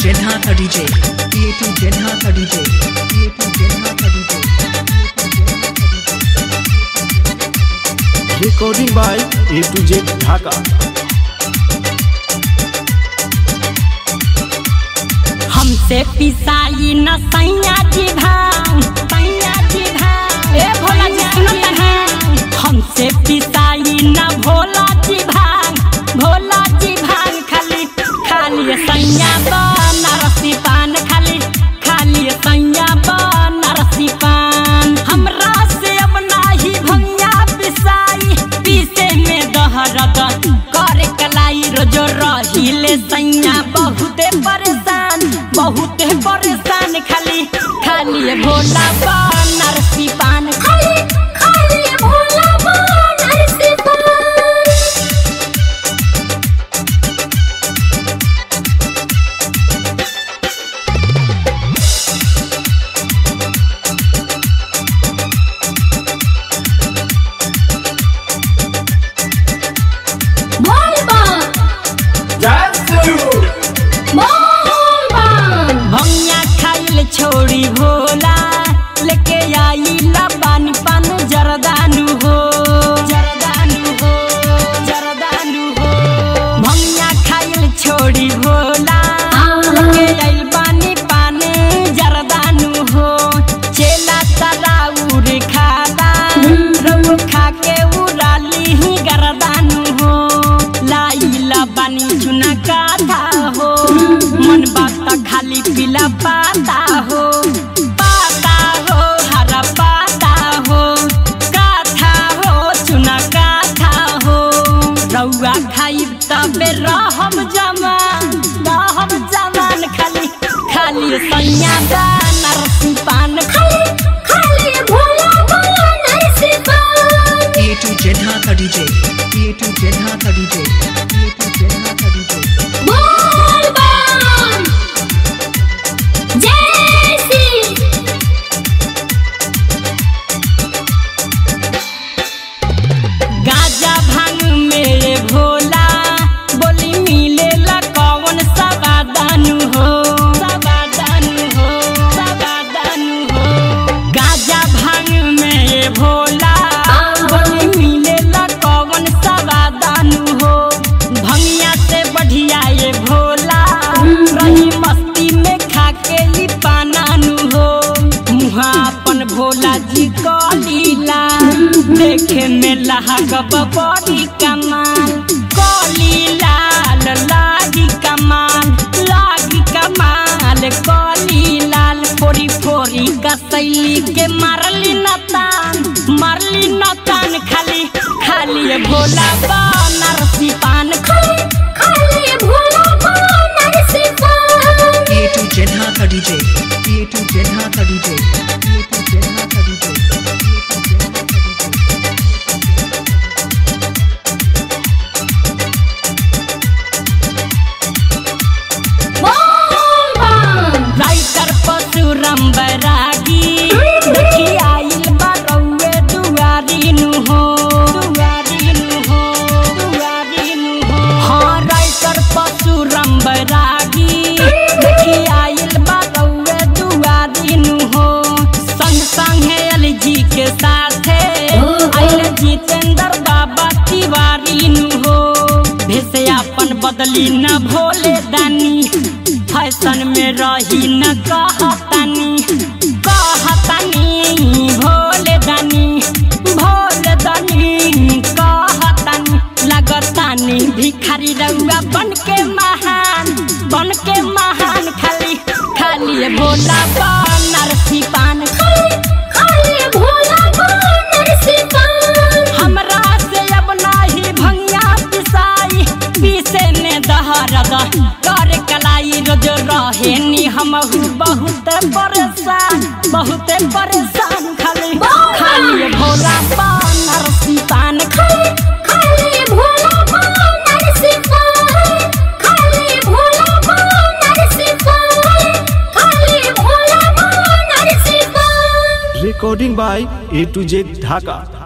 Jedha DJ. A2 Jedha DJ. A2 Jedha DJ. recording by A to Z Dhaka. हमसे पिसाई न सैया जी भांग सैया जी भांग ए भोला जी सुनो तनी हमसे पिसाई न भोला जी भांग भोला जी भांग खाली खाली सैया बनरसी पान खाली खाली सैया बनरसी पान हमरा से अब नाही भैया पिसाई पीसे में दहरद करे कलाई रोजो रहिले सैया बहुते परेशान बहुते परेशान खाली खाली भोला बनरसी पान खाली खाली भोला बनरसी पान भैया खाइल छोड़ी भोला लेके आई ला पानी पान जरदानु हो जरदानु हो जरदानु हो भैया खाइल छोड़ी भोला लेके आई पानी पान जरदानु हो चेला तराउर खादा रउ खा के उड़ाली ही गरदानु हो लाइला बानी चुना काथा हो मन बात खाली पीला पाता हो पाता हो हरा पाता हो काथा हो चुना काथा हो रउआ खाई तबे रहम जमान रहम जमान खाली खाली सैया नरसी पान खाली खाली भोला भोला नरसी पान A2 Jedha DJ. A2 Jedha DJ. A2 Jedha DJ. बोल बम जय श्री गाजा भांग मेरे भोला बोली मिलेला कौन सवादानु हो सवादानु हो सवादानु हो गाजा भांग मेरे भोला बोली मिलेला कौन सवादानु हो भंगिया से बढ़िया ये भोला रही मस्ती में खा के ई पानानु हो मुहा अपन भोला जी को लीला देखे में लहक बड़ी कमाल कली लाल लागी कमाल लागी कमाल कली लाल फोरी फोरी कसैली के मारली नतान मारली नतान खाली खाली ये भोला बनरसी पान खाली खाली भोला बनरसी पान A2 Jedha DJ. A2 Jedha DJ. A2 Jedha DJ. Writer Parshuram Bairagi देखी आइल बारौए दुआरी नु हो दुआरी नु हो दुआरी नु हो हाँ राइटर परशुराम बैरागी देखी आइल बारौए दुआरी नु हो संग संग है एलजी के साथे आइल जितेंद्र बाबा तिवारी नु हो भेसे अपन बदली न भोले दानी फैशन में रही न कहतानी कहतानी भोले दानी भोले दानी कहतानी लगतानी भिखारी रउआ बन के महान बन के महान खाली खाली भोला बनरसी पान खाली खाली भोला बनरसी पान हमरा से अब नाही भंगिया पिसाई पीसे में दहरद कर कलाई रोज रहे नी हमहू बहुत परेशान बहुत परेशान खाली खाली भोला बनरसी पान खाली खाली भोला बनरसी पान खाली भोला बनरसी पान खाली भोला बनरसी पान Recording by A to Z Dhaka.